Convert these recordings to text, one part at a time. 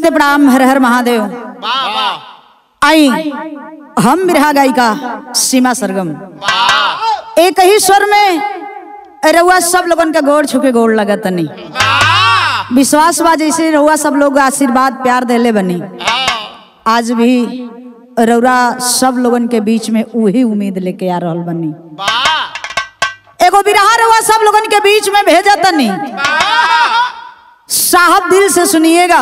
नमस्ते प्रणाम हर हर महादेव वाह वाह आई हम बिरहा गायिका सीमा सरगम वाह एक ही स्वर में रउआ सब लोगन का गोड़ छुके गोड़ लगत तनी वाह विश्वास बा जैसे रउआ सब लोग आशीर्वाद प्यार देले बनी हाँ, आज भी रउरा सब लोगन के बीच में वही उम्मीद लेके आ रहल बनी वाह एगो बिरहा रउआ सब लोगन के बीच में भेजा तनी वाह साहब दिल से सुनिएगा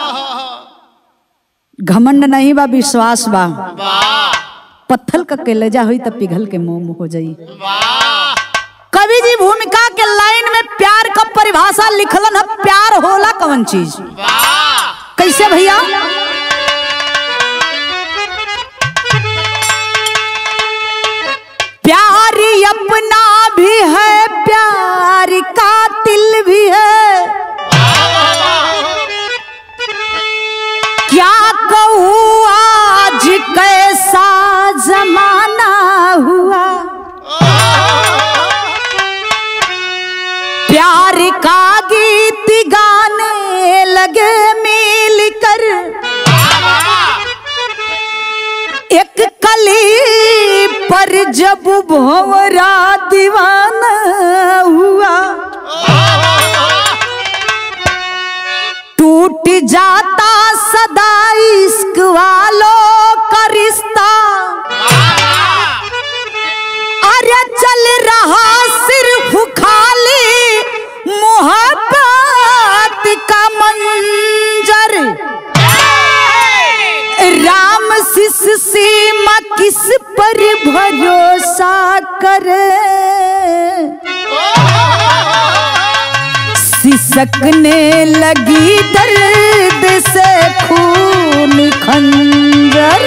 घमंड नहीं बा विश्वास बा वाह पत्थल का कलेजा हुई तब पिघल के मोम हो जाई वाह कवि जी भूमिका के लाइन में प्यार का परिभाषा लिखलन है प्यार होला कौन चीज वाह कैसे भैया प्यार अपना भी है प्यार का दिल भी है क्या कहूँ आज कैसा जमाना हुआ प्यार का गीत गाने लगे मिल कर एक कली पर जब भंवरा दीवाना हुआ टूट जाता सदा इश्क वालों का रिश्ता अरे चल रहा सिर्फ खाली मोहब्बत का मंजर राम शिष सीमा किस पर भरोसा करे सिसकने लगी दर्द से खून खंजर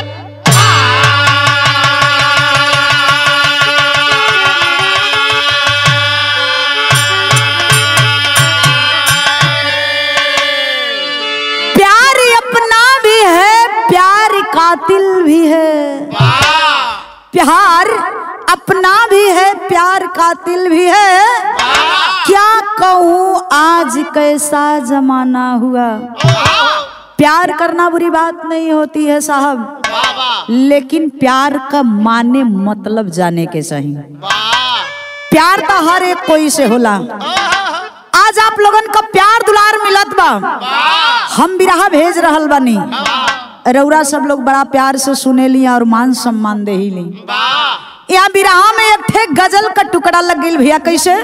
प्यार अपना भी है प्यार कातिल भी है प्यार अपना भी है प्यार कातिल भी है क्या कहूँ आज कैसा जमाना हुआ प्यार करना बुरी बात नहीं होती है साहब लेकिन प्यार का माने मतलब जाने के सही प्यार तो हर एक कोई से होला आज आप लोगन का प्यार दुलार मिलत बा हम बिरहा भेज रहल बानी रउरा सब लोग बड़ा प्यार से सुने ली और मान सम्मान दे ही ली यहाँ बिरहा में एक ठे गजल का टुकड़ा लग गई भैया कैसे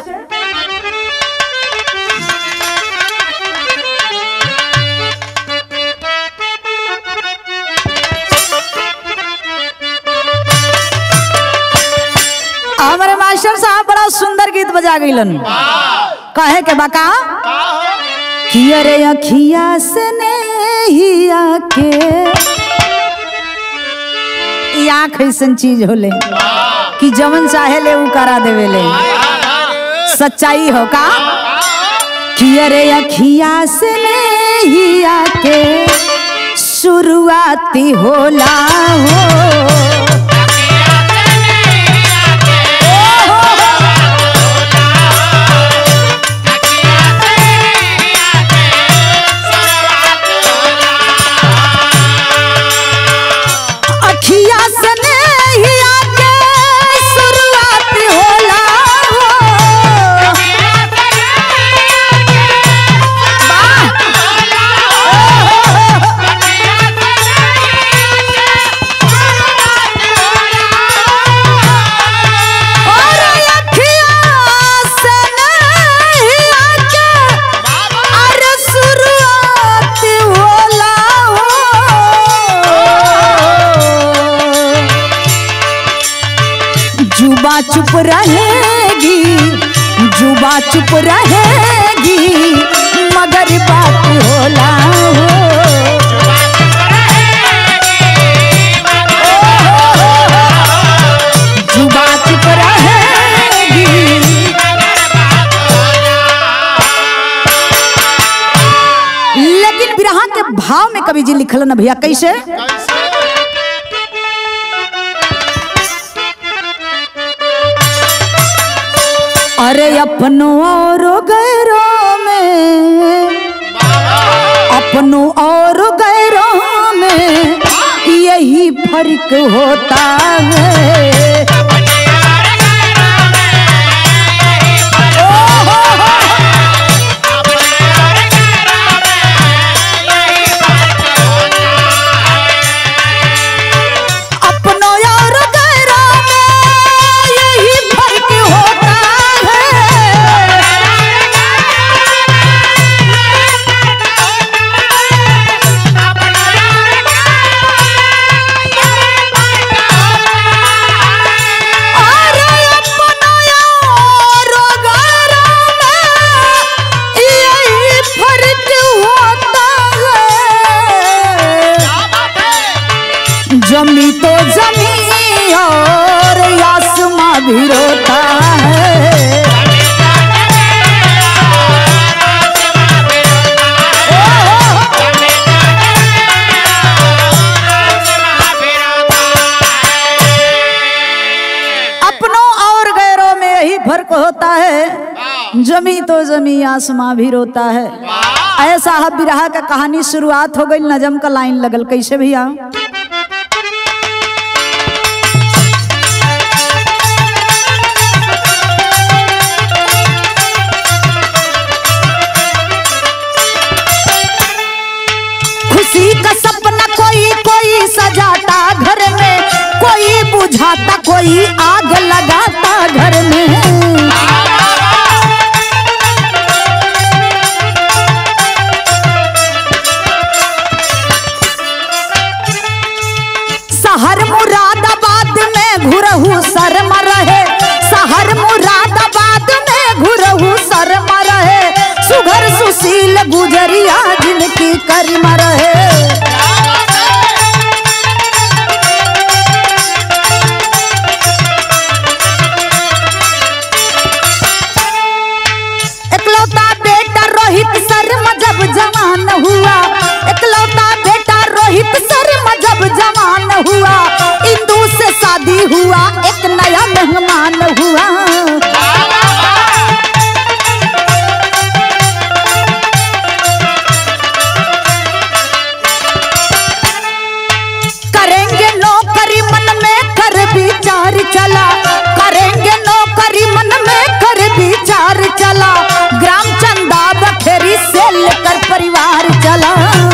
हमारे मास्टर साहब बड़ा सुंदर गीत बजा गईलन कहे के बाका कि अरे अखिया से नहिया के ई आँख ऐसन चीज होले कि जवन चाहे ले उ करा देवे ले सच्चाई हो का कि अरे अखिया से नहिया के शुरुआती होला हो अखिया से नहिया के शुरुआत होला हो और अखिया से नहिया के अरे शुरुआत होला हो जुबा चुप रहेगी जुबा चुप रहेगी मगर बात होला हो जुबा चुप रहेगी लेकिन बिरहा के भाव में कवि जी लिखल न भैया कैसे अरे अपनों और गैरों में अपनों और फर्क होता है ओ हो हो अपनों और गैरों में यही फर्क होता है अरे अपनों और गैरों में यही फर्क होता है जमी तो जमी और आसमां भी रोता है अपनों और गैरों में यही फर्क होता है जमी तो जमी आसमां भी रोता है ऐसा है बिरहा का कहानी शुरुआत हो गई नजम का लाइन लगल कैसे भैया खुशी का सपना कोई कोई सजाता घर में कोई बुझाता कोई आग लगाता घर में शहर मुरादाबाद में घुरहू शर्म रहे शहर मुरादाबाद में घुरहू शर्म रहे सुघर सुशील गुजरिया जिनकी करिम रहे एकलौता बेटा रोहित शर्मा जब जवान हुआ एकलौता बेटा रोहित शर्मा जब जवान हुआ इंदू से शादी हुआ एक नया मेहमान हुआ करेंगे नौकरी मन में कर विचार चला करेंगे नौकरी मन में कर विचार चला ग्राम चंदा बखेरी से लेकर परिवार चला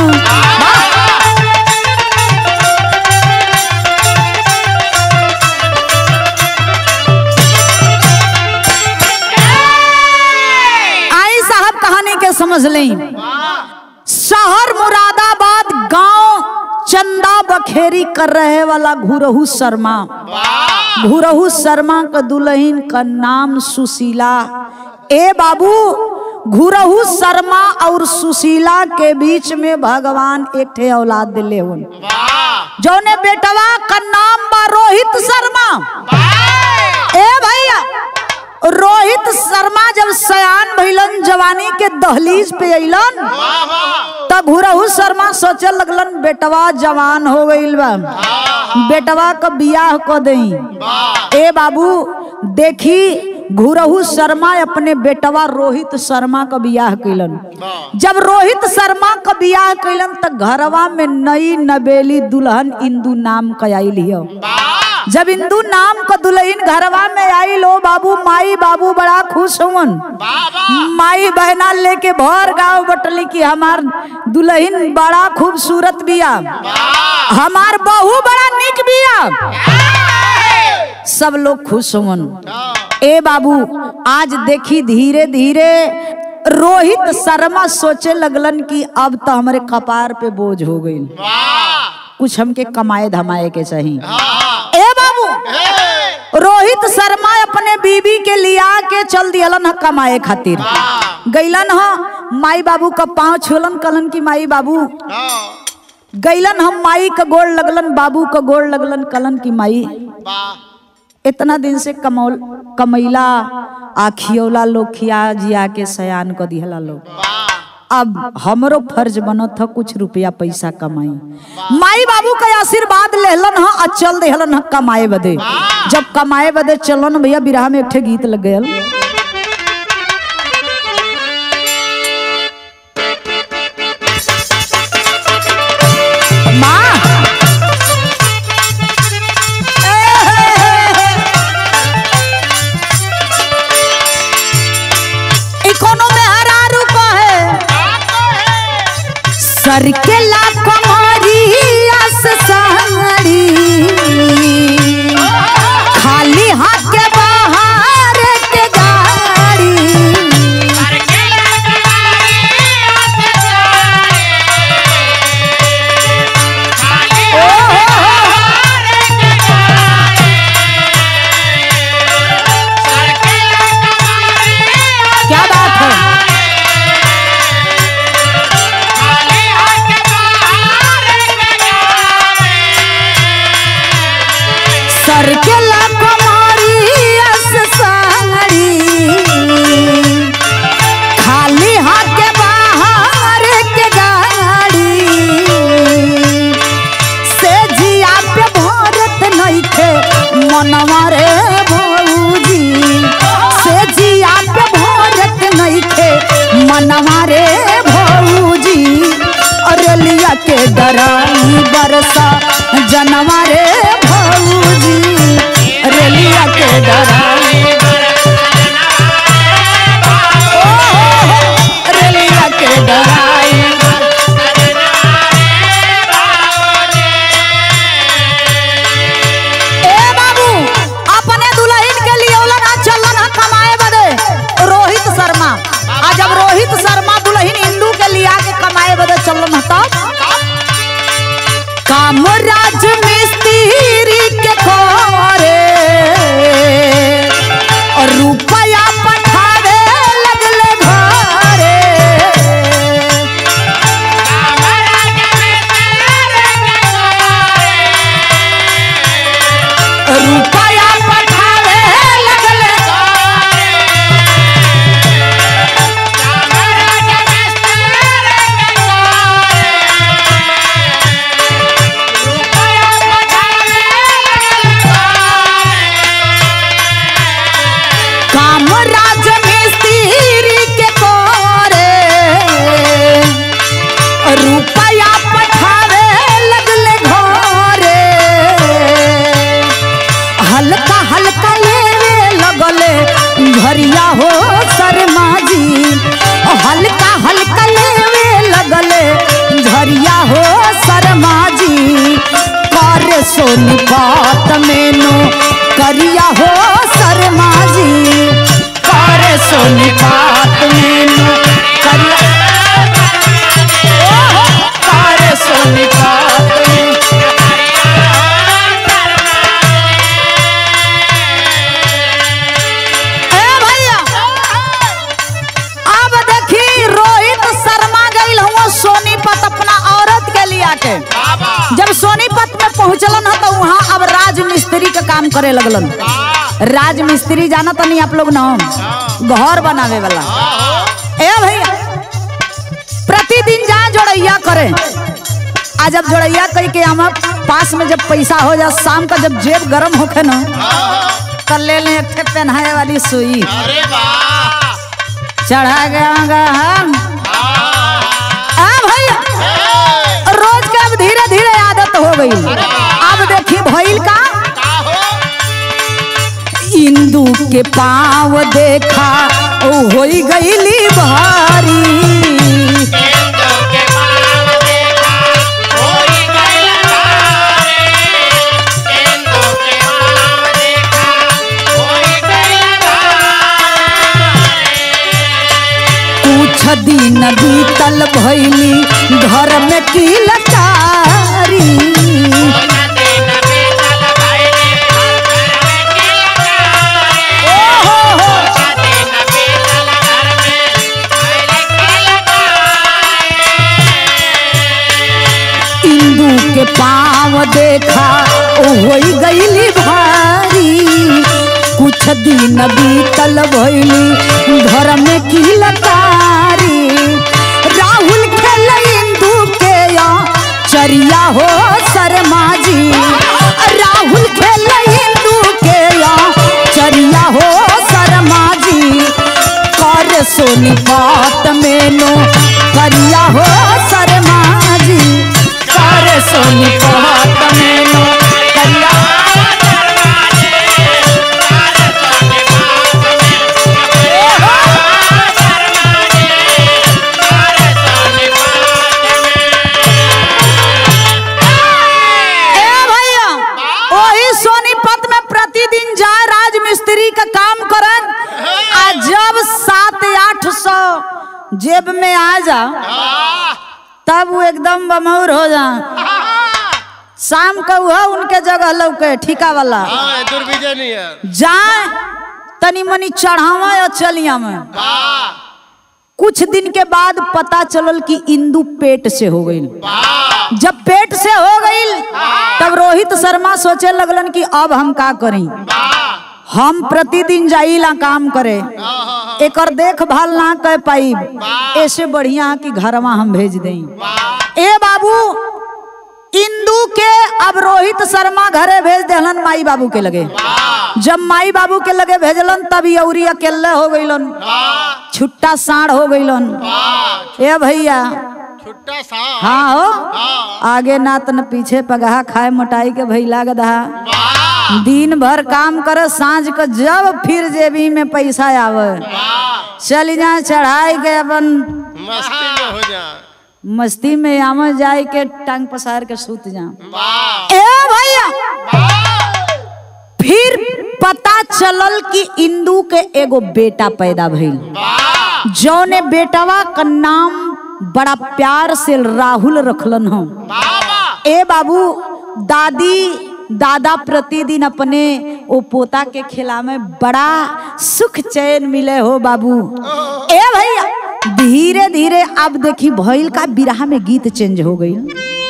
आई साहब कहानी के समझ लें शहर मुरादाबाद गांव चंदा बखेरी कर रहे वाला घुरहू शर्मा घुरहू शर्मा का दुल्हन का नाम सुशीला ए बाबू घुरहू शर्मा और सुशीला के बीच में भगवान एक ठे औलाद दिले हुन जौने बेटवा का नाम बा रोहित शर्मा ए भैया रोहित शर्मा जब सयान भइलन जवानी के दहलीज पे अइलन तब घुरहू शर्मा सोचे लगलन बेटवा जवान हो गइल बा बेटवा का बियाह क दई ए बाबू देखी घुरहू शर्मा अपने बेटवा रोहित शर्मा का बियाह कैलन जब रोहित शर्मा का बियाह कैलन त घरवा में नई नबेली दुल्हन इंदू नाम कयाइल हियो जब इंदू नाम का दुल्हन घरवा में आई लो बाबू माई बाबू बड़ा खुश हुवन माई बहना लेके भर गांव बटली की हमार दुल्हन बड़ा खूबसूरत बिया हमार बहू बड़ा निक बिया सब लोग खुश हुवन ए बाबू आज देखी धीरे धीरे रोहित शर्मा सोचे लगलन कि अब तो हमारे कपार पे बोझ हो गई कुछ हमके कमाए धमाए के चाहिए ए बाबू रोहित शर्मा अपने बीबी के लिया के चल दियलन ह कमाए खातिर गैलन ह माई बाबू का पाँव छुलन कलन की माई बाबू गैलन हम माई का गोड़ लगलन बाबू का गोड़ लगलन कलन की माई इतना दिन से कमौल कमैला आखियोला लोग खिया जिया के सयान क दिहला लोग अब हमरो फर्ज बनत था कुछ रुपया पैसा कमाई माई बाबू का आशीर्वाद लेहलन ह आ चल देहलन ह कमाए बदे जब कमाए बदे चलन भैया बिरहा में एक ठे गीत लग गयल माँ सर के लकमारी अस साड़ी खाली हाथ के बाहर के गाड़ी से जिया पे भरत नइखे मनवा रे भौजी से जिया पे भरत नइखे मनवा रे भौजी अरलिया के डराई बरसा जनवा रे भौजी अरलिया के डराई ओ, अरलिया के डराई ए बाबू अपने दुल्हन के लिए ना चलन हा कमाए बदे रोहित शर्मा आ जब रोहित शर्मा दुल्हन हिंदू के लिया के कमाए बदे चलन हा तब कामराज मिस्त्री के करे और रुपया पठावे लगले घरे रुपया पठावे लगले कामराज मिस्त्री के करे रुपया पठावे लगले घरे हल्का हल्का लेवे लगले घरिया हो शर्मा जी हल्का हल्का लेवे लगले घरिया हो शर्मा जी कर सोनी बात मेनू करिया हो शर्मा जी कर सोनी बात मेनू करिया ओहो, कर सोनी बात मेनू ए भैया अब देखी रोहित शर्मा गई हुआ सोनीपत अपना औरत के लिया के जब सोनीपत में पहुंचलन ह तो वहाँ अब राज मिस्त्री का काम करे लगलन राज मिस्त्री जाना तो नहीं आप लोग ना घर बनावे वाला ए भैया प्रतिदिन जा जोड़ैया करे आ जब जोड़ैया कह के हम पास में जब पैसा हो जा शाम का जब जेब गरम होखे ना तो ले ले एक ठे पहनाए वाली सुई अरे वाह चढ़ा गया हम आ भैया ए, रोज के अब धीरे धीरे आदत हो गई अब देखी भइल का का हो इंदू के पाँव देखा ओ होई गईली भारी केंद्र के पाव देखा होई गइल तारे केंद्र के पाव देखा होई गइल तारे कुछ दिन बीतल भइली घर में की लचारी नदी नदी चल भइले घर में की लगारे ओहो हो नदी नदी चल घर में भइले की लगारे इंदू के पाँव देखा ओ होई गईली भारी कुछ दिन बीतल भइली घर में की लतारी राहुल खेल इंदू के या चरिया हो शर्मा जी राहुल खेल इंदू के या चरिया हो शर्मा जी कर सोनी बात मेनो करिया हो शर्मा जी कर सोनी बात मेनो करिया ए भैया वही सोनीपत में प्रतिदिन जाए राजमिस्त्री का काम करन आ जब सात आठ सौ जेब में आ जा तब वो एकदम बमौर हो जा शाम को वह उनके जगह लौके ठिका वाला दुर्विजय नहीं है जाए तनी मनी चढ़ावा या चलिया में वाह कुछ दिन के बाद पता चलल कि इंदू पेट से हो गई वाह जब पेट से हो गई तब रोहित रोहित शर्मा सोचे लगलन कि अब हम का करी हम प्रतिदिन जाइला काम करे एकर देखभाल ना कर पाई ऐसे बढ़िया कि घरवा हम भेज दें ए बाबू इंदू के अब रोहित शर्मा घरे भेज देहलन माई बाबू के लगे जब माई बाबू के लगे भेजलन तब यौरी अकेले हो गईलन छुट्टा साढ़ हो गईलन ए भैया छुट्टा सा हाँ हो आगे ना तन पीछे पगहा खाए मोटाई के भैला गधा दिन भर काम कर सांझ को जब फिर जेबी में पैसा आवे चल जा चढ़ाई के अपन मस्ती में हो जा मस्ती में आम जाए के टांग पसार के सूत जा वाह ए भैया फिर पता चलल कि इंदू के एगो बेटा पैदा भइल वाह जौने बेटवा का नाम बड़ा प्यार से राहुल रखलन हम वाह ए बाबू दादी दादा प्रतिदिन अपने ओ पोता के खिला में बड़ा सुख चैन मिले हो बाबू ए भैया धीरे धीरे अब देखी भइल का बिरहा में गीत चेंज हो गई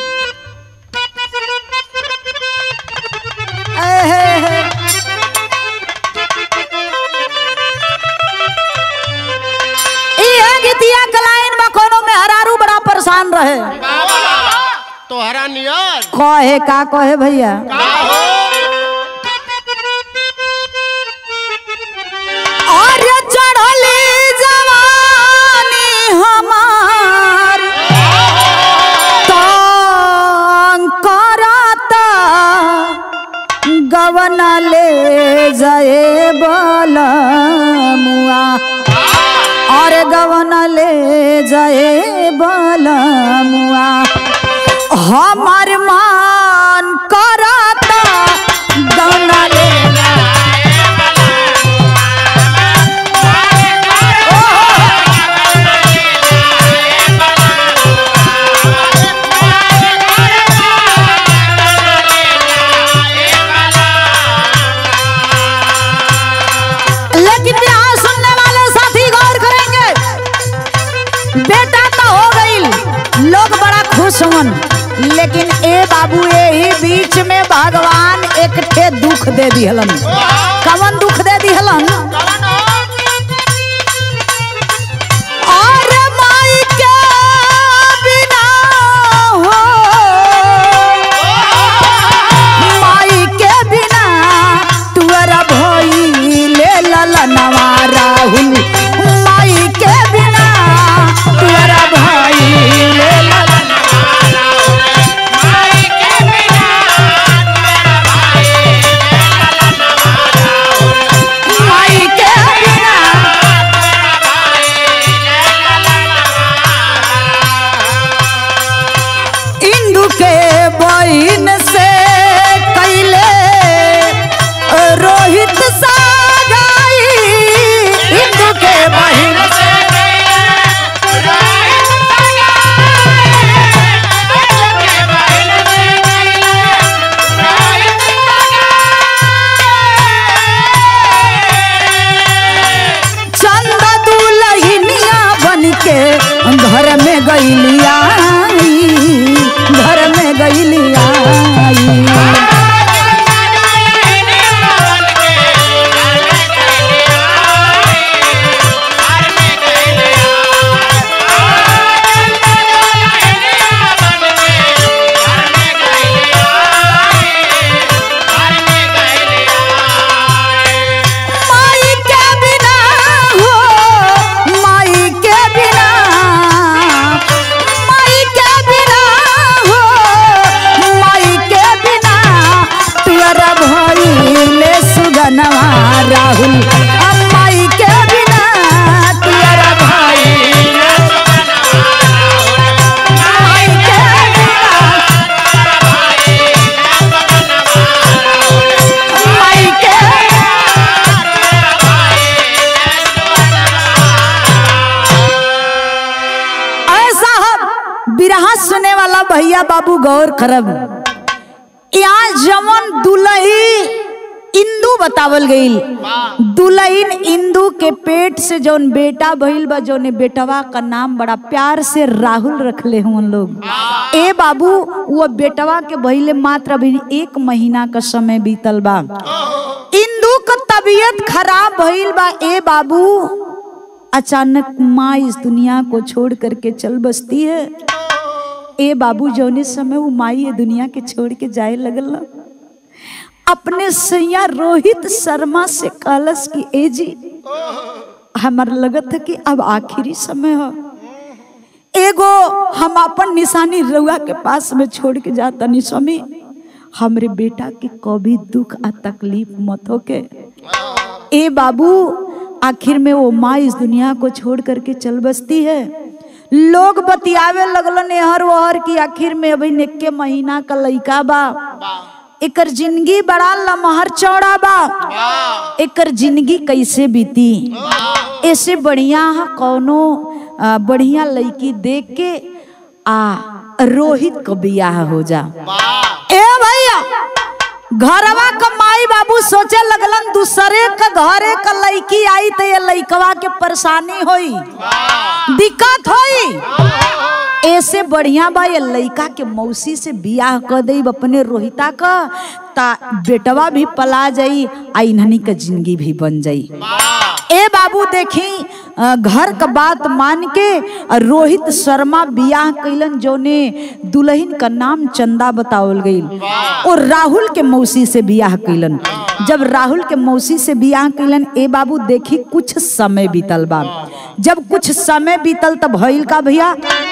गीतिया कलाइन में कोनो में हरारू बड़ा परेशान रहे तोहरा नियर कहे का कहे भैया और चढ़ले जवानी हमार तंग करता गवन ले जाए बलमुआ और गवन ले जाए बलमुआ हमार मान करता गवन ले लेकिन यहाँ सुनने वाले साथी गौर करेंगे बेटा तो हो गई लोग बड़ा खुश हुन लेकिन ए बाबू यही बीच में भगवान एक ठे दुख दे दिहलन कवन दुख दे दिहलन और माई के बिना हो माई के बिना तुअरा भई ले ललनवा राहुल माई के बिना तुअरा भई ले ललन माई के बिना इंदु के बहिन से कैले रोहित सागाई इंदु के बहिन से चंदा दुलहिनिया बन के घर में गईलिया घर में गईलिया माई के बिना हो माई के बिना माई के बिना हो माई के बिना तुअरा भइले सुगनवा राहुल माई के बिना तुअरा भइले माई के बिना माई के ऐसा हम बिरहा सुने वाला भैया बाबू गौर करब यहाँ जमन दुलही इंदू बतावल गईल दुल्हन इंदू के पेट से जौन बेटा भइल बा जौन बेटवा का नाम बड़ा प्यार से राहुल रखले हुन लोग ए बाबू वो बेटवा के भइले मात्र अभी एक महीना का समय बीतल बा इंदू का तबीयत खराब भइल बा ए बाबू अचानक माँ इस दुनिया को छोड़ करके चल बसती है ए बाबू जौने समय वो माई ये दुनिया के छोड़ के जाए लगल ना अपने सैया रोहित शर्मा से कहलस की ए जी हमार लगत है कि अब आखिरी समय हो एगो हम अपन निशानी रउआ के पास में छोड़ के जाता नहीं स्वामी हमरे बेटा के कभी दुख आ तकलीफ मत होके ए बाबू आखिर में वो माँ इस दुनिया को छोड़ करके चल बसती है लोग बतियावे लगलन हर वहर की आखिर में अभी निक्के महीना का लइका बा एकर जिंदगी बड़ा लमहर चौड़ा बा एकर जिंदगी कैसे बीती ऐसे बढ़िया ह कौनो आ, बढ़िया लड़की देख के आ रोहित को बियाह हो जा ए भैया घरवा का माई बाबू सोचे लगलन दूसरे का घरे का लड़की आई तो ये लड़कवा के परेशानी होई दिक्कत होई ऐसे बढ़िया बा ये लड़का के मौसी से बियाह कर दई अपने रोहिता का ता बेटवा भी पला जाई आ इन्हनी का जिंदगी भी बन जाई ए बाबू देखी अ, घर का बात मान के अ, रोहित शर्मा बियाह कैलन जोने दुल्हन का नाम चंदा बतावल गईल और राहुल के मौसी से बियाह कैलन जब राहुल के मौसी से बियाह कैलन ए बाबू देखी कुछ समय बीतल बा जब कुछ समय बीतल तब भइल का भैया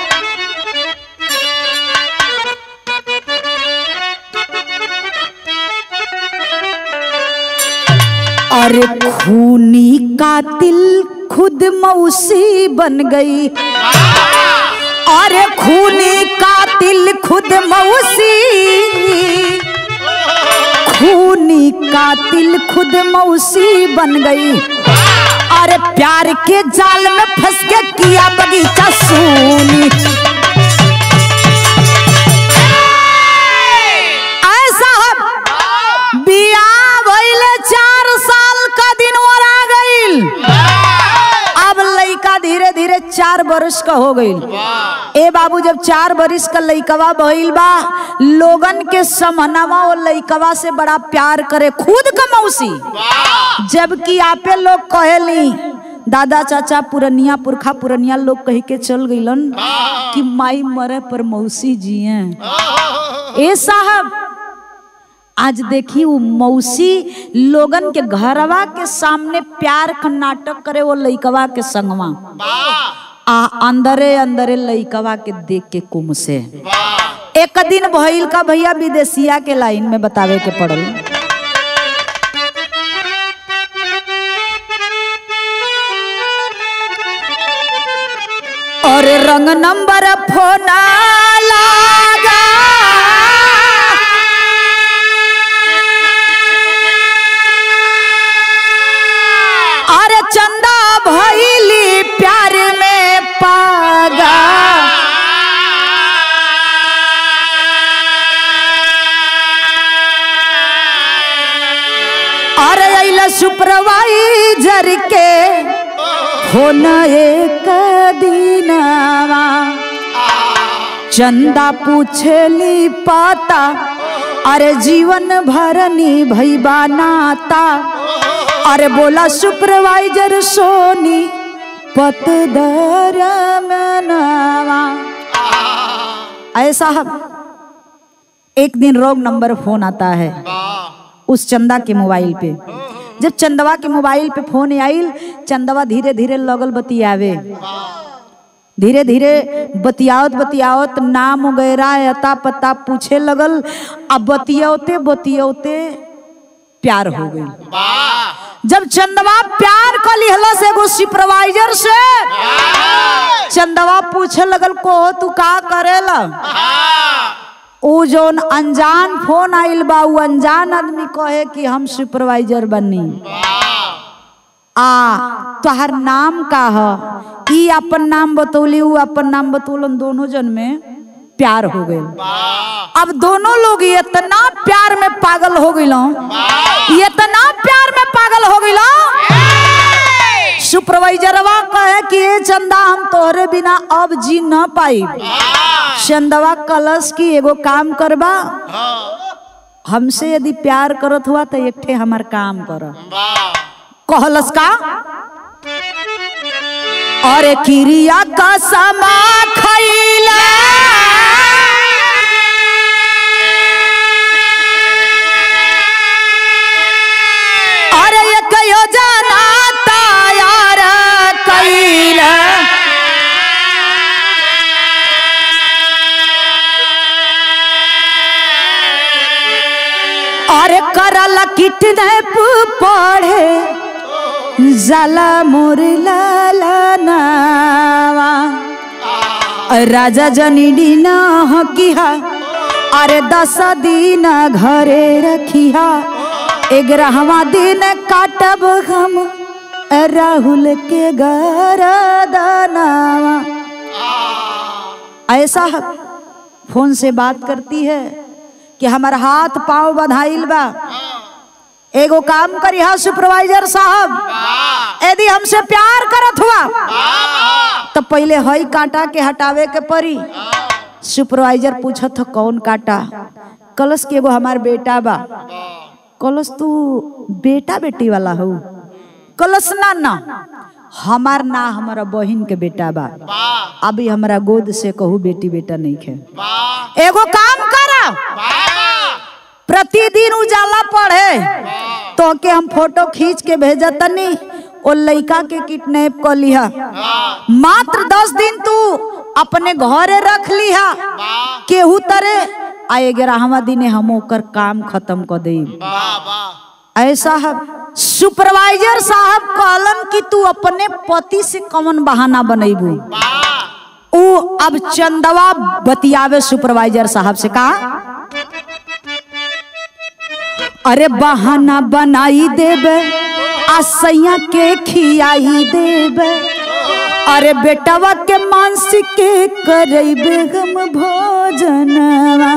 अरे खूनी कातिल खुद मौसी बन गई अरे खूनी कातिल खुद मौसी खूनी कातिल खुद मौसी बन गई अरे प्यार के जाल में फंस के किया बगीचा सूनी ऐसा हम बियाह भइले चार साल का दिन और आ गईल अब लइका धीरे धीरे चार बरस का हो गईल ए बाबू जब चार बरिस का लइकवा भइल बा लोगन के समनवा और लइकवा से बड़ा प्यार करे खुद का मौसी जबकि आपे लोग कहेली दादा चाचा पुरनिया पुरखा पुरनिया लोग कह के चल गईलन कि माई मरे पर मौसी जिए ए साहब आज देखी वो मौसी लोगन के घरवा के सामने प्यार का नाटक करे वो लइकवा के संगवा आ अंदरे अंदरे लइकवा के देख के कुम से एक दिन भइल का भैया विदेशिया के लाइन में बतावे के पड़ल और रंग नंबर फोना लागा अरे चंदा भैली प्यार में पागा अरे अइला सुपरवाइजर के होन एक दिनवा चंदा पूछली पाता अरे जीवन भरनी भैबा नाता अरे बोला सुपरवाइजर सोनी पतदर मनवा ऐसा हम एक दिन रोग नंबर फोन आता है उस चंदा के मोबाइल पे जब चंदवा के मोबाइल पे फोन आइल चंदवा धीरे धीरे लगल बतियावे धीरे धीरे बतियावत बतियावत नाम वगैरह अता पता पूछे लगल अब बतियावते बतियावते प्यार हो गई जब चंदवा प्यार कर लिहला से एगो सुपरवाइजर से चंदवा पूछे लगल को तू का करेला उ जोन अनजान फोन आइल बा उ अनजान आदमी कहे कि हम सुपरवाइजर बनी आ तोहर नाम का ह ई अपन नाम बतौली उ अपन नाम बतौलन दोनों जन में प्यार हो गए अब दोनों लोग इतना प्यार में पागल हो गए इतना प्यार रे चंदा हम तोहरे बिना अब जी न पाई चंदवा कलश की एगो काम करबा हमसे यदि प्यार करत हुआ तो एक ठे हमार काम कर कहलस का अरे किरिया का समा खैला अरे एक योजना तैयार कैला अरे करल किडनैप पढ़े जाला मोर लालनावा राजा जनी न हकिहा अरे दस दिन घरे रखिहा ग्यारहवा दिन काटब हम राहुल के गरदनावा ऐसा फोन से बात करती है कि हमार हाथ पांव बधाइल बा एगो काम करी हा सुपरवाइजर साहब यदि हमसे प्यार करत हुआ तो पहले हई कांटा के हटावे के पड़ी सुपरवाइजर पूछत ह कौन कांटा कलश के एगो हमार बेटा बा कलश तू बेटा बेटी वाला हो कलश ना ना हमार ना हमारा बहिन के बेटा बा अभी हमारा गोद से कहू बेटी बेटा नहीं खे एगो काम करा प्रतिदिन उजाला पढ़े तो के हम फोटो खींच के भेजा तनी ओ लइका के किडनैप कर लिहा मात्र दस दिन तू अपने घरे रख लिहा केहू तरे आ ग्यारहवा दिने हम ओकर काम खत्म कर दे ऐसा है सुपरवाइजर साहब कहलन कि तू अपने पति से कौन बहाना बनैबू ऊ अब चंदवा बतियावे सुपरवाइजर साहब से कहा अरे बहाना बनाई देबे आ सैया के खियाई देबे अरे बेटवा के मानसिक के करेबे हम भोजनवा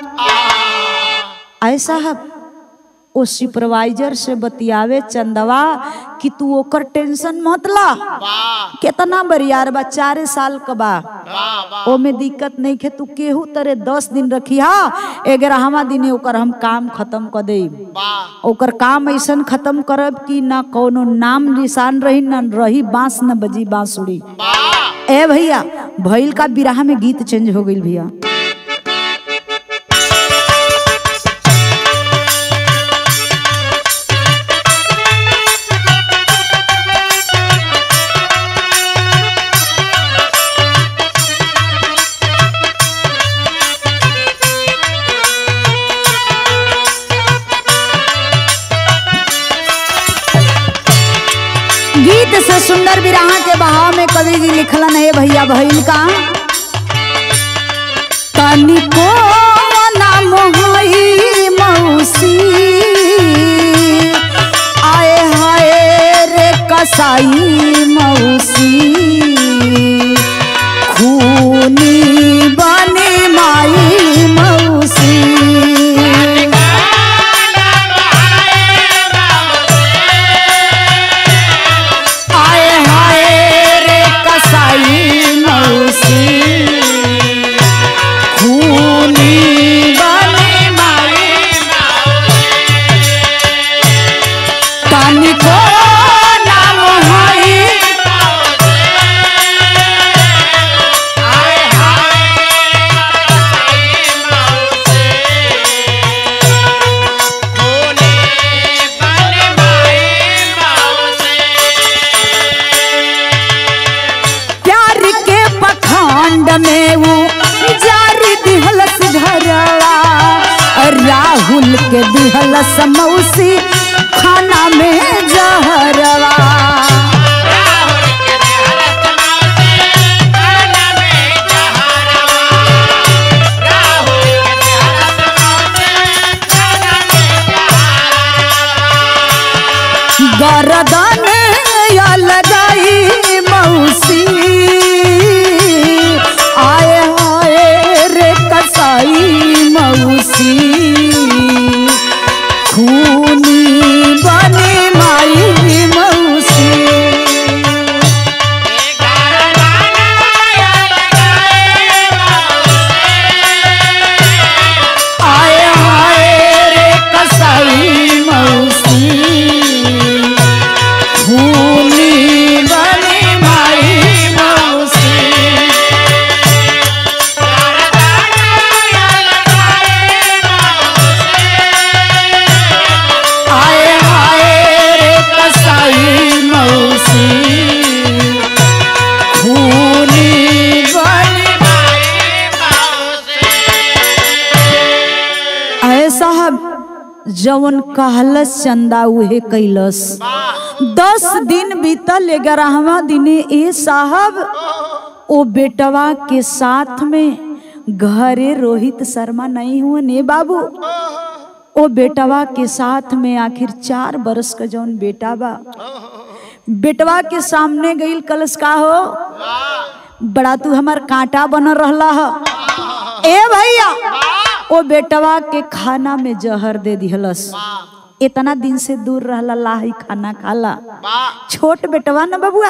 ऐसा है ओ सुपरवाइजर से बतियावे चंदवा कि तू ओकर टेंशन मत ला कितना बरियार बा चारे साल का बा ओमे दिक्कत नहीं खे तू केहू तरे दस दिन रखी हा ग्यारहवा दिने ओकर हम काम खत्म कर दे ओकर काम ऐसन खत्म करब कि ना कोनो नाम निशान रही ना रही बांस न बजी बांसुड़ी ए भैया भैल का बिराह में गीत चेंज हो गई भैया गीत से सुंदर विराह के बहाव में कवि जी लिखलन है भैया भैल का तनिको नाम होई मौसी आए हाय रे कसाई मौसी खूनी बनी माई मौसी आए हाय रे कसाई मौसी खूनी बनी माई तनिको नाम हई प्यार के पखंड में वो जारी दिहलस घरवा राहुल के दिहलस मौसी खाना में जहरवा गरदन या लगाई मौसी आए हाय रे कसाई मौसी खूनी बनी माई मौसी साहब जवन कहलस चंदा उहे कैलस दस दिन बीतल ग्यारहवा दिने ए साहब ओ बेटवा के साथ में घरे रोहित शर्मा नहीं हुए ने बाबू ओ बेटवा के साथ में आखिर चार बरस का जौन बेटा बा बेटवा के सामने गईल कलश का हो बड़ा तू हमार कांटा बन रहला ह ए भैया ओ बेटवा के खाना में जहर दे दिहलस इतना दिन से दूर रहला लाही खाना खाला छोट बेटवा न बबुआ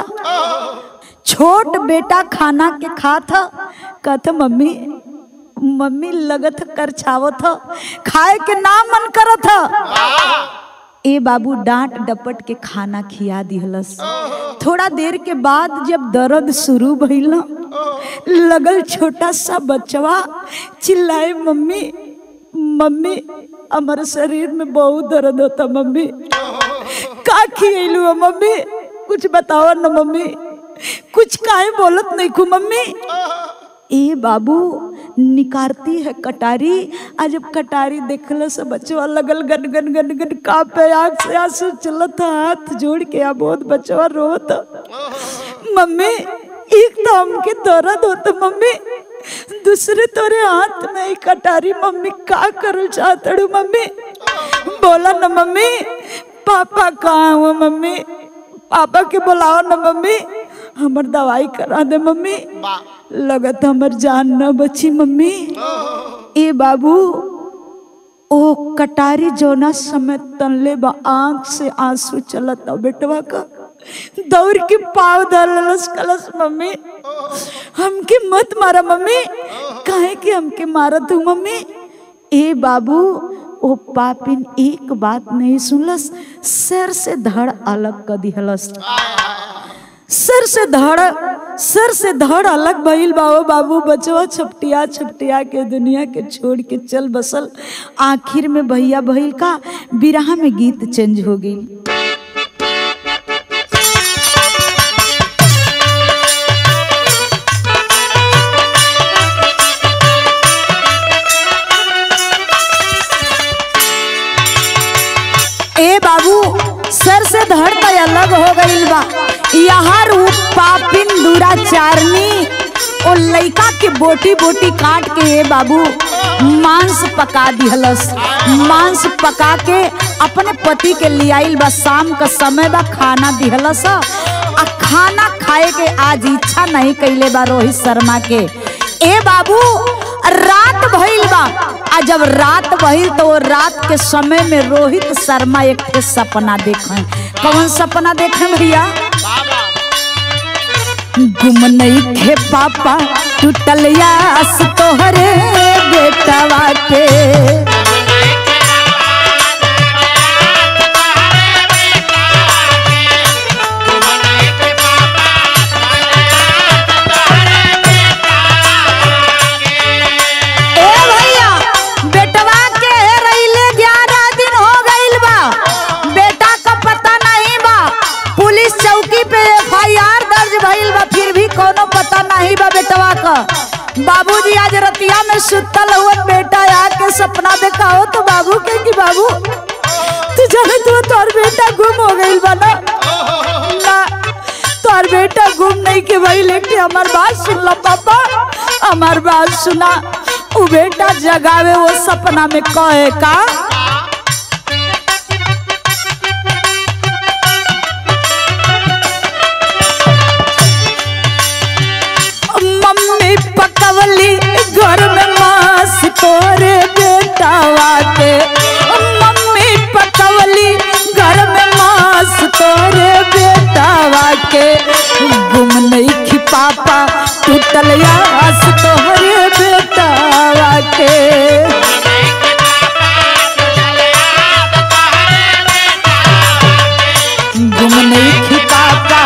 छोट बेटा खाना के खात ह कहत मम्मी मम्मी लगत कर छावत ह खाए के ना मन करत ह ए बाबू डांट डपट के खाना खिया दिहलस थोड़ा देर के बाद जब दर्द शुरू भइल न, लगल छोटा सा बचवा चिल्लाए मम्मी मम्मी हमारे शरीर में बहुत दर्द होता मम्मी का खियलू हो मम्मी कुछ बताओ न मम्मी कुछ काहे बोलत नहीं खू मम्मी ए बाबू निकारती है कटारी आज जब कटारी देखल से बचवा लगल गन गन गन गन कापे आग से आंसू चलत हाथ जोड़ के आ बहुत बचवा रोत मम्मी एक तो हमके दर्द होता मम्मी दूसरे तोरे हाथ में एक कटारी मम्मी का करल चाहतड़ू मम्मी बोला न मम्मी पापा कहाँ हुआ मम्मी पापा के बुलाओ न मम्मी हमर दवाई करा दे मम्मी लगत हमर जान न बची मम्मी ए बाबू ओ कटारी जोना समय तनले बा आंख से आंसू चलत ना बेटवा का दौड़ के पाव धरलस कलस मम्मी हमके मत मारा मम्मी काहे कि हमके मारत हूँ मम्मी ए बाबू ओ पापिन एक बात नहीं सुनलस सर से धड़ अलग कर दिहलस सर से धड़ सर से धड़ अलग भइल बाबू बाबू बचवा छपटिया छपटिया के दुनिया के छोड़ के चल बसल आखिर में भैया भइल का बिरहा में गीत चेंज हो गई ए बाबू सर से धड़ त अलग हो गईल बा यार उ पापिन दुराचारनी ओ लइका के बोटी बोटी काट के ए बाबू मांस पका दिहलस मांस पका के अपने पति के लियाइल बा शाम का समय बा खाना दिहलस आ खाना खाए के आज इच्छा नहीं कैले बा रोहित शर्मा के ए बाबू रात भइल बा आ जब रात भइल तो वो रात के समय में रोहित शर्मा एक ठे सपना देखे कौन सपना देखे भैया गुम नहीं थे पापा टूटल यास तोहरे बेटवा के ए भैया बेटवा के रहिले ग्यारह दिन हो गईल बा बेटा का पता नहीं बा पुलिस चौकी पे एफआईआर दर्ज भइल बा फिर भी कोनो पता नहीं बा बेटवा का बाबूजी आज रतिया में सुतल हुआ बेटा आके सपना देखाओ तो बाबू के कि बाबू तू जाने तू तोर बेटा गुम हो गईल बा ना ना तोर बेटा गुम नहीं के भाई लेके हमार बात सुन लो पापा हमार बात सुना उ बेटा जगावे वो सपना में कहे का मम्मी पकवली घर में मांस तोरे बेटावा के मम्मी पकवली घर में मांस तोरे बेटावा के गुम नहीं खी पापा टूटल यास तोहरे बेटावा के गुम नहीं खी पापा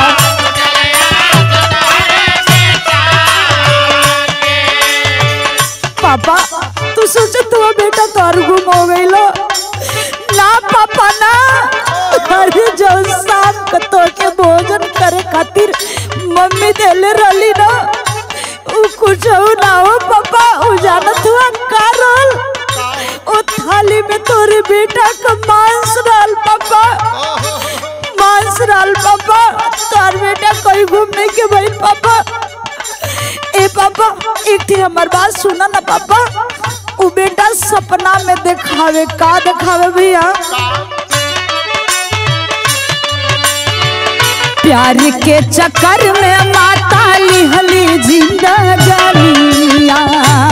पापा तू सोचे तू बेटा तोर गुम हो गई लो ना पापा ना अरे जो शाम को तो के भोजन करे खातिर मम्मी देले रहली ना उ कुछ ना हो पापा उ जानत हुआ का रोल ओ था थाली में तोरे बेटा का मांस डाल पापा मांस डाल पापा तार बेटा कहीं घूमने के भाई पापा ए पापा एक थी हमार बात सुना ना पापा वो बेटा सपना में दिखावे का दिखावे भैया प्यार के चक्कर में माता लिहली जिंदगानिया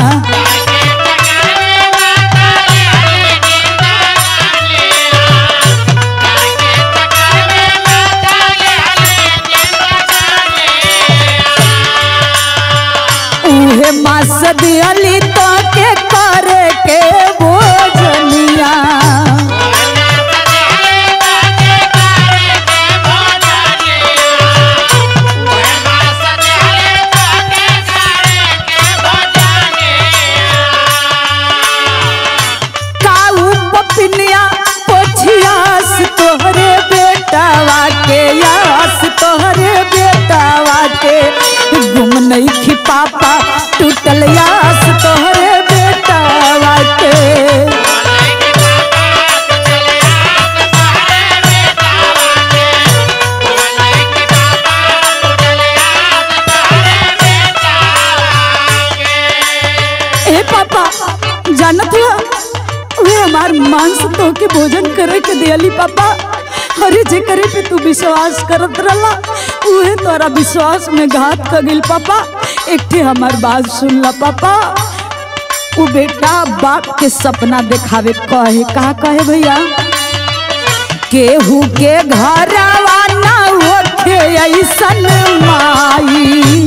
उहे मास दियली तो के करे के भोजनिया काऊ पपिनिया पोछियास तोहरे बेटावा के यास तोहरे बेटावा के गुम नहीं खी पापा टूटल यास तोहरे बेटावा के ए पापा जानत हुआ वे हमार मांस तो के भोजन करे के दियली पापा अरे जे करे पे तू विश्वास करत रहला उहे तोरा विश्वास में घात कर गिल पापा एक ठे हमार बात सुन ला पापा वो बेटा बाप के सपना दिखावे कहे का कहे भैया केहू के घरवा ना होखे ऐसन माई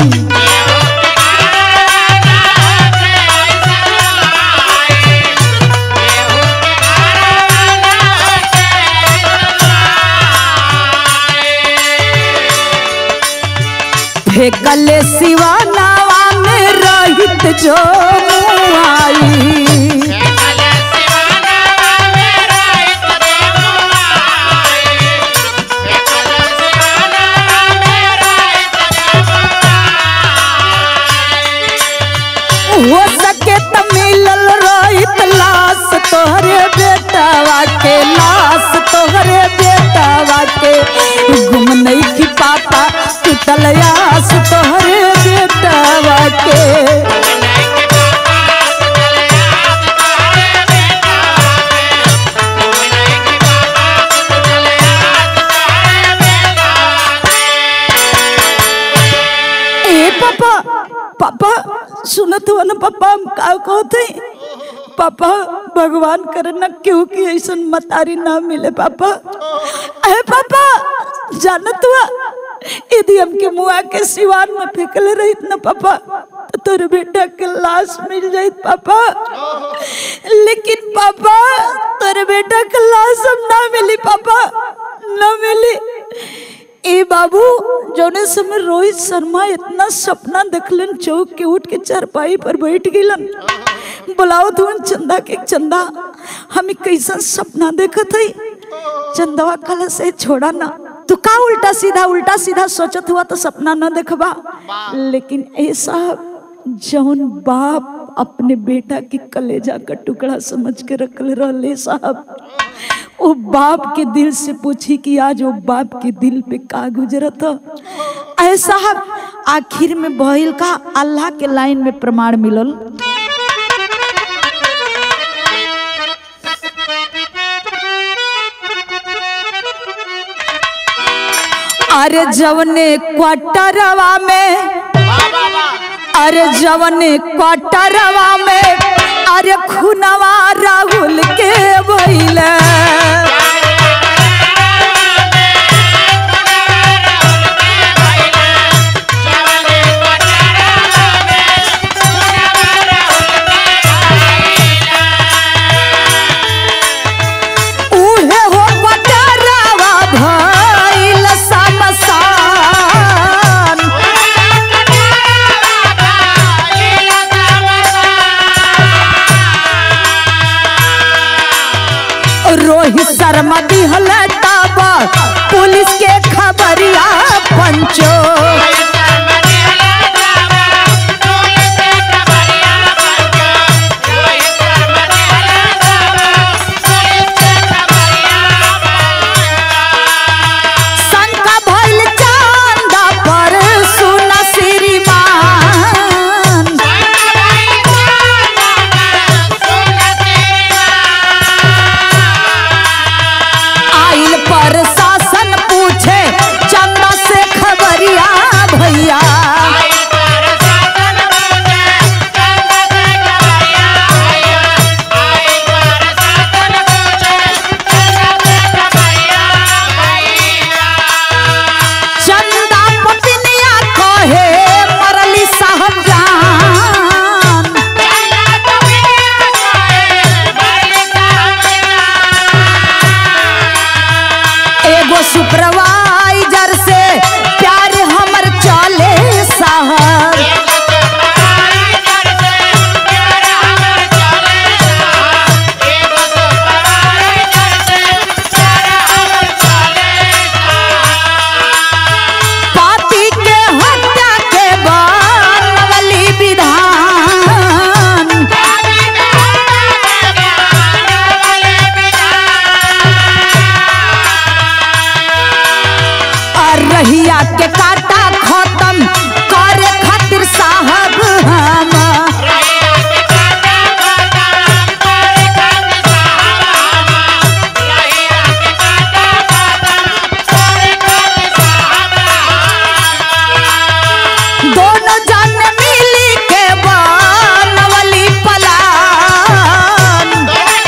फेकले सिवानावा में रहित जो मुआई हो सके त मिलल रहित लाश तोहरे बेटावा के लाश तोहरे बेटावा के गुम नहीं की पापा टूटल आस तोहरे बेटावा के ए पापा पापा सुनत हो ना पापा हम का कहते पापा भगवान करे ना क्यों कि ऐसा मतारी ना मिले पापा अरे पापा जानत हुआ यदि हमके मुआ के सिवान में फेंकले रहित ना पापा तो तोरे बेटा के लाश मिल जाइत पापा लेकिन पापा तोरे बेटा के लाश हम ना मिली पापा ना मिली ए बाबू जौने समय रोहित शर्मा इतना सपना देखलन चौक के उठ के चारपाई पर बैठ गिलन बुलाओ तुम चंदा के चंदा हमें कैसा सपना देखत है चंदवा कल से छोड़ा ना तू का उल्टा सीधा उल्टा सीधा सोचत हुआ तो सपना न देखबा लेकिन ऐसा जौन बाप अपने बेटा के कलेजा का टुकड़ा समझ के रखले रहले साहब वो बाप के दिल से पूछी कि आज वो बाप के दिल पे का गुजरत ऐसा आखिर में बहिल का अल्लाह के लाइन में प्रमाण मिलल अरे जवने क्वार्टरवा में अरे जवने क्वार्टरवा में अरे खुनवा राहुल के बोले उहे हो क्वार्टरवा भइल समसान रोहित शर्मा दिहल तब पुलिस के खबरिया पंचो रहिया के काटा खत्म करे खातिर साहब हम दोनों जन मिली के बनवली पलान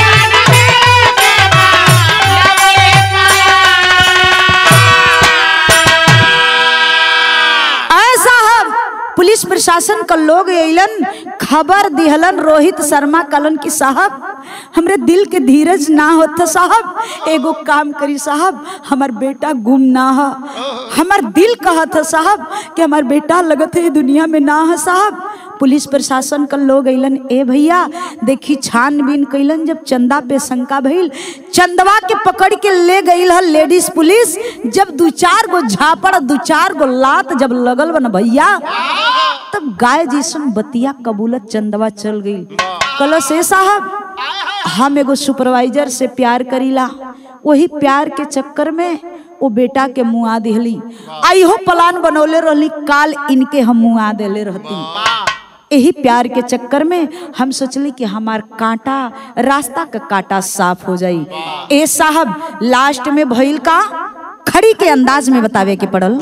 ऐसा हम पुलिस प्रशासन का लोग अइलन खबर दिहलन रोहित शर्मा कलन की साहब हमरे दिल के धीरज ना होता साहब एगो काम करी साहब हमार बेटा गुम ना है हमार दिल कहत है साहब कि हमार बेटा लगत है दुनिया में ना है साहब पुलिस प्रशासन का लोग अइलन ए भैया देखी छानबीन कैलन जब चंदा पे शंका भइल चंदवा के पकड़ के ले गईल है लेडीज पुलिस जब दू चार गो झापड़ दू चार गो लात जब लगल बन भैया तब गाय जैसन बतिया कबूलत चंदवा चल गई कलो से साहब हम एगो सुपरवाइजर से प्यार करीला वही प्यार के चक्कर में वो बेटा के मुआ दिहली आइहो प्लान बनौले रहली काल इनके हम मुआ देले रहती यही प्यार के चक्कर में हम सोचली कि हमार कांटा रास्ता का कांटा साफ हो जाई ए साहब लास्ट में भइल का खड़ी के अंदाज में बतावे के पड़ल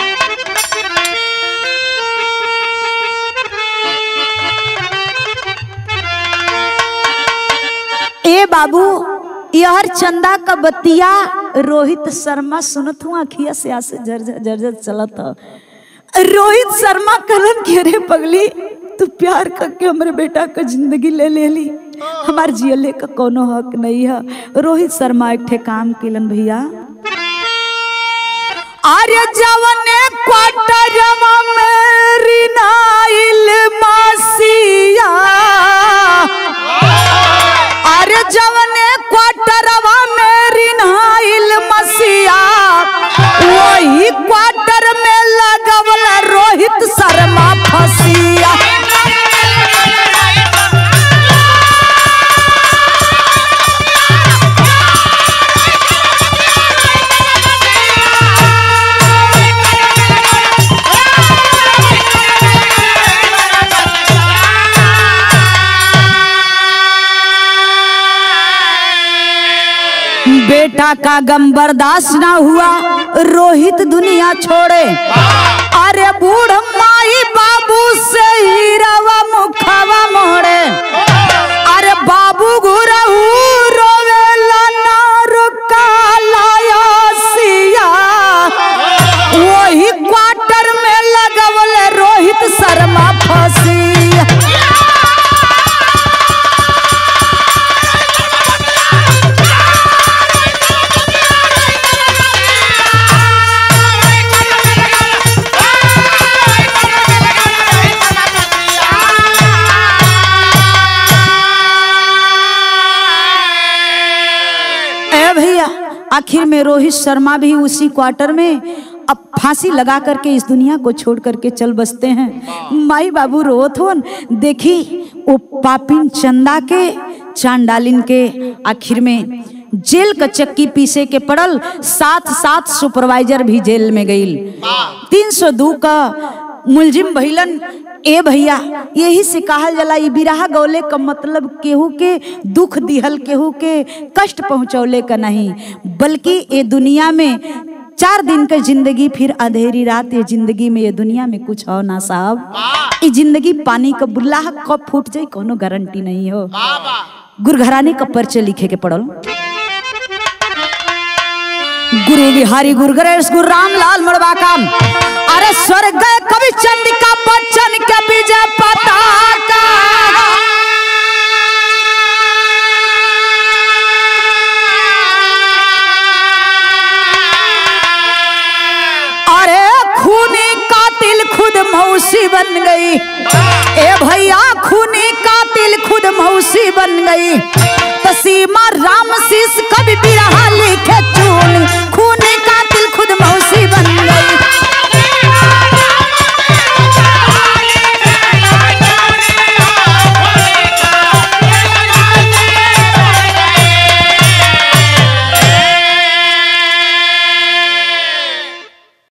ए बाबू यहर चंदा का बतिया रोहित शर्मा सुनत हूँ अखिया से आसे झरझर झरझर चलत ह रोहित शर्मा कलन के रे पगली तू प्यार करके हमरे बेटा का जिंदगी ले ले ली हमार जियले का कोनो हक नहीं है रोहित शर्मा एक ठे काम केलन भैया आर्य जवने क्वार्टरमा मेरी नाइल मासिया अरे जवने क्वार्टरवा मेरी नाइल मसिया वही क्वार्टर में लगवल रोहित शर्मा फसिया बेटा का गम बर्दाश्त ना हुआ रोहित दुनिया छोड़े अरे बूढ़ माई बाबू से हीरावा मुखावा मोड़े अरे बाबू गुरहू रोवेला ना रुकाला सिया वही क्वार्टर में लगवल रोहित शर्मा फसिया ए भैया आखिर में रोहित शर्मा भी उसी क्वार्टर में अब फांसी लगा करके इस दुनिया को छोड़ करके चल बसते हैं माई बाबू रोत होन देखी वो पापिन चंदा के चांडालिन के आखिर में जेल का चक्की पीसे के पड़ल साथ साथ सुपरवाइजर भी जेल में गईल तीन सौ दू का मुलजिम भइलन ए भैया यही से कहल जाला ई बिरहा गौले का मतलब केहू के दुख दिहल केहू के कष्ट पहुंचौले का नहीं बल्कि ये दुनिया में चार दिन का जिंदगी फिर अंधेरी रात ये जिंदगी में ये दुनिया में कुछ हो ना साहब ये जिंदगी पानी का बुल्ला कब फूट जाए कोनो गारंटी नहीं हो गुरघराने का पर्चे लिखे के पड़ल गुरु बिहारी गुरु गणेश गुरु रामलाल मड़वा काम अरे स्वर्ग गए कवि चंडिका बच्चन के विजय पताका अरे खूनी कातिल खुद मौसी बन गई ए भैया खूनी कातिल खुद मौसी बन गई तसीमा राम शीस कभी बिरहा लिखे चूनी